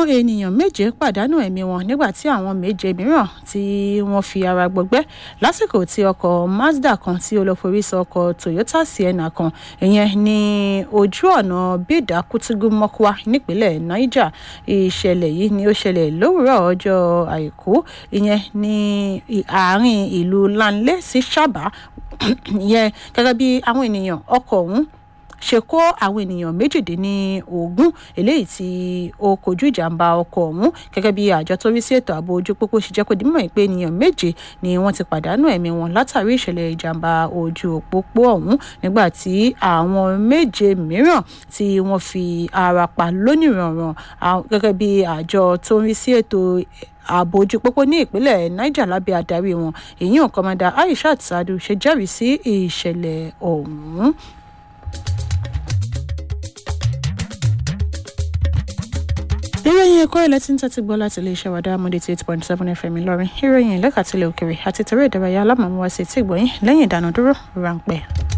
ènìyàn méje pàdánù ẹ̀mí wọn nígbà tí àwọn méje mìíràn tí wọ́n fi ara gbọgbẹ́ lásìkò tí ọkọ̀ mazda kan tí ó lọ forí sọ ọkọ̀ toyota sienna kan ìyẹn ní ojú ọ̀nà bídà kútúgú mọ́kúá nípínlẹ̀ niger ìṣẹ̀lẹ̀ yìí ni ó ṣẹlẹ̀ lówùúrọ̀ ọjọ́ àìkú ìyẹn ní àárín ìlú lanlé sí sábà ìyẹn gẹ́gẹ́ bí àwọn ènìyàn ọkọ̀ ọ̀hún ṣe kó àwọn ènìyàn méjìdínlógún eléyìí tí ó kojú ìjàmbá ọkọ̀ ọ̀hún gẹ́gẹ́ bí àjọ tó rí sí ètò ààbò ojú pópó ṣe jẹ́ kó di mímọ̀ pé ènìyàn méje ni wọ́n ti pàdánù ẹ̀mí wọn látàrí ìṣẹ̀lẹ̀ ìjàmbá ojú òpópó ọ̀hún nígbà tí àwọn méje mìíràn tí wọ́n fi ara pa lónìrànràn gẹ́gẹ́ bí àjọ tó ń rí sí ètò ààbò ojú pópó ní ìpínlẹ̀ niger lábẹ́ adarí wọn èyí ò kọ́mọdà aishat sadu ṣe jẹ́rìí sí ìṣẹ̀lẹ̀ ọ̀hún. ìròyìn ẹ̀kọ́ ilẹ̀ tí ń tẹ́tí gbọ́ láti iléeṣẹ́ wàdà amúdé tí eight point seven fm ìlọrin ìròyìn ìlẹ́kàtìlẹ̀ òkèrè àti tẹ̀rẹ̀ ìdárayá alámọ̀mọ́wá sí ti gbọ̀yìn lẹ́yìn ìdánudúró ráńpẹ́.